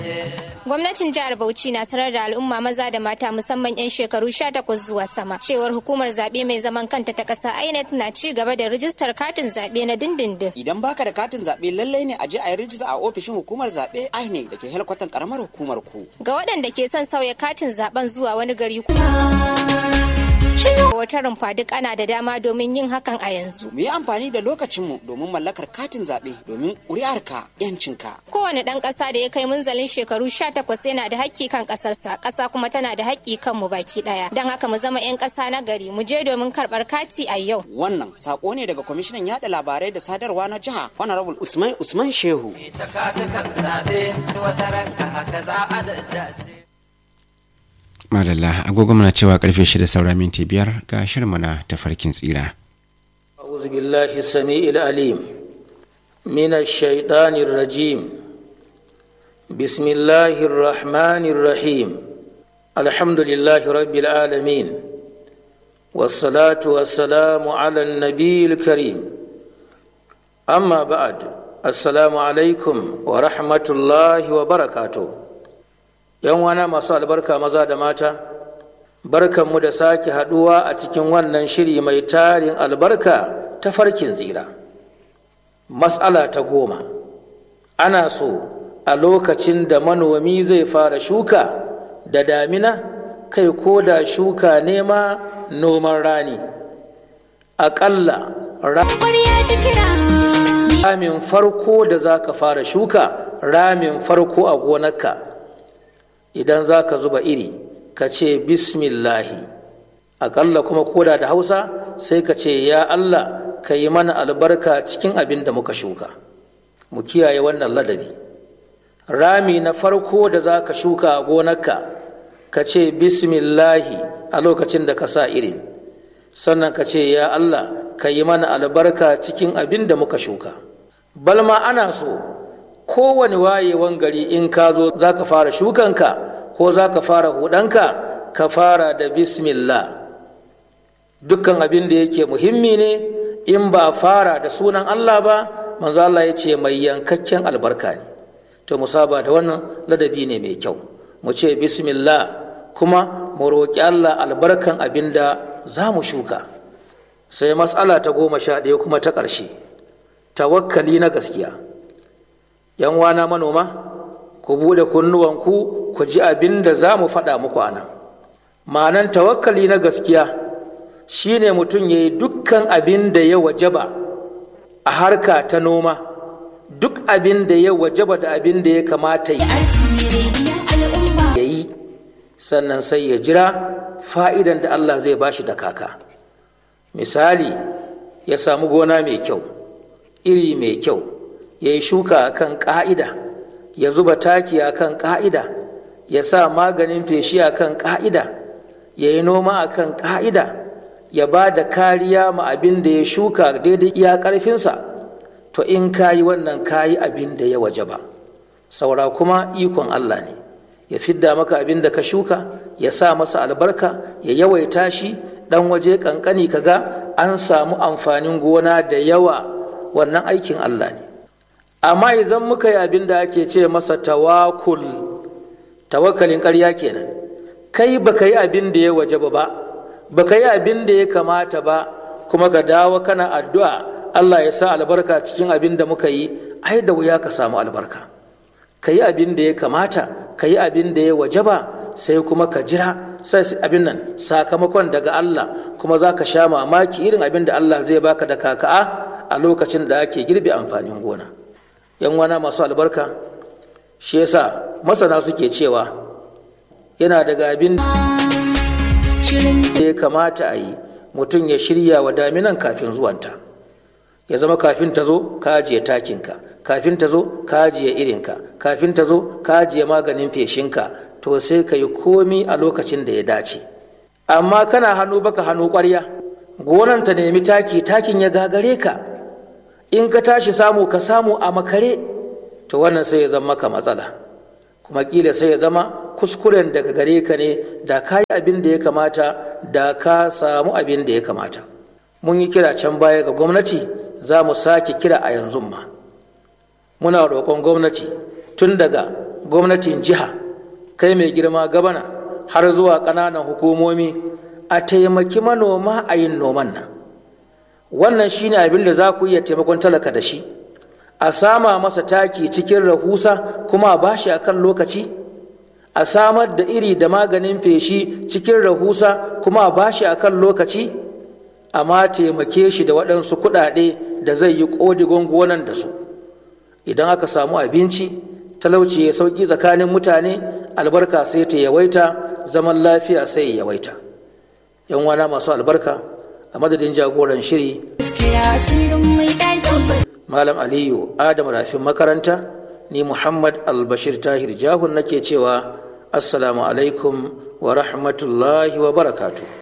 Gwamnatin jihar Bauchi na sanar da al'umma maza da mata musamman 'yan shekaru 18 zuwa sama cewar hukumar zaɓe mai zaman kanta ta ƙasa INEC na ci gaba da rijistar katin zaɓe na dindindin. Idan baka da katin zaɓe lallai ne a je a yi rijista a ofishin hukumar zaɓe INEC da ke helkwatan karamar hukumar ku. Ga waɗanda ke son sauya katin zaɓen zuwa wani gari kuma. Wata rumfa duk ana da dama domin yin hakan a yanzu. Mu yi amfani da lokacinmu domin mallakar katin zaɓe domin ƙuri'arka 'yancinka. Kowane ɗan ƙasa da ya kai munzalin shekaru 18 yana da haƙƙi kan ƙasarsa, ƙasa kuma tana da haƙƙi kan mu baki ɗaya. Don haka mu zama 'yan ƙasa na gari, mu je domin karɓar kati a yau. Wannan sako ne daga kwamishinan yaɗa labarai da sadarwa na jiha Honorable Usman Usman Shehu. Ita katukan zaɓe wata ranka haka za a daddace. madalla agogo muna cewa karfe shida saura minti biyar ga shirma na tafarkin tsira أعوذ بالله السميع العليم من الشيطان الرجيم بسم الله الرحمن الرحيم الحمد لله رب العالمين والصلاة والسلام على النبي الكريم أما بعد السلام عليكم ورحمة الله وبركاته yan wana masu albarka maza da mata barkanmu da sake haduwa a cikin wannan shiri mai tarin albarka ta farkin tsira matsala ta goma ana so a lokacin da manomi zai fara shuka da damina kai ko da shuka nema noman rani aƙalla ramin farko da za ka fara shuka ramin farko a gonarka idan za ka zuba iri ka ce bismillahi aƙalla kuma koda da hausa sai ka ce ya allah ka yi mana albarka cikin abin da muka shuka mu kiyaye wannan ladabi rami na farko da za ka shuka a gonarka ka ce bismillahi a lokacin da ka sa irin sannan ka ce ya allah ka yi mana albarka cikin abin da muka shuka balma ana so kowane wayewan gari in ka zo za ka fara shukanka ko za ka fara hudanka ka fara da bismillah dukkan abin da yake muhimmi ne in ba fara da sunan Allah ba manzo Allah ya ce mai yankakken albarka ne to musaba da wannan ladabi ne mai kyau mu ce bismillah kuma mu roƙi Allah albarkan abin da za mu shuka sai matsala ta goma sha ɗaya kuma ta ƙarshe tawakkali na gaskiya yan wana manoma ku buɗe kunnuwanku ku ji abin da za mu faɗa muku a nan ma'anan tawakkali na gaskiya shine mutum ya yi dukkan abin da ya wajaba a harka ta noma duk abin da ya wajaba da abin da ya kamata ya yi sannan sai ya jira fa'idan da Allah zai bashi da kaka misali ya samu gona mai kyau iri mai kyau ya yi shuka a kan ƙa'ida ya zuba taki a kan ƙa'ida ya sa maganin feshi a kan ƙa'ida ya yi noma a kan ƙa'ida ya ba da kariya ma abin da ya shuka daidai iya ƙarfinsa to in ka yi wannan ka yi abin da ya waje ba saura kuma ikon Allah ne ya fidda maka abin da ka shuka ya sa masa albarka ya yawaita shi ɗan waje ƙanƙani ka ga an samu amfanin gona da yawa wannan aikin Allah ne amma idan muka yi abin da ake ce masa tawakul tawakkalin ƙarya kenan kai baka yi abin da ya waje ba baka yi abin da ya kamata ba kuma ka dawo kana addu'a Allah ya sa albarka cikin abin da muka yi ai da wuya ka samu albarka ka yi abin da ya kamata ka yi abin da ya waje ba sai kuma ka jira sai abin nan sakamakon daga Allah kuma za ka sha mamaki irin abin da Allah zai baka da kaka'a a lokacin da ake girbe amfanin gona yan wana masu albarka shi yasa masana suke cewa yana daga abin da ya kamata a yi mutum ya shirya wa daminan kafin zuwanta ya zama kafin ta zo ka ajiye takinka kafin ta zo ka ajiye irinka kafin ta zo ka ajiye maganin feshinka to sai ka yi komi a lokacin da ya dace amma kana hannu baka hannu ƙwarya gonan ta nemi taki takin ya gagare ka in ka tashi samu ka samu a makare to wannan sai ya zama maka matsala kuma kila sai ya zama kuskuren daga gare ka ne da ka yi abin da ya kamata da ka samu abin da ya kamata mun yi kira can baya ga gwamnati za mu sake kira a yanzu ma muna roƙon gwamnati tun daga gwamnatin jiha kai mai girma gabana har zuwa ƙananan hukumomi a taimaki manoma a yin noman nan wannan shine abin da za ku iya taimakon talaka da shi a sama masa taki cikin rahusa kuma a bashi a kan lokaci a samar da iri da maganin feshi cikin rahusa kuma a bashi a kan lokaci amma taimake shi da waɗansu kuɗaɗe da zai yi ƙodigon gonan da su idan aka samu abinci talauci ya sauƙi tsakanin mutane albarka sai ta yawaita zaman lafiya sai ya yawaita yan wana masu albarka a madadin jagoran shiri malam aliyu adam rafin makaranta ni muhammad albashir tahir jahun nake cewa assalamu alaikum wa rahmatullahi wa barakatuh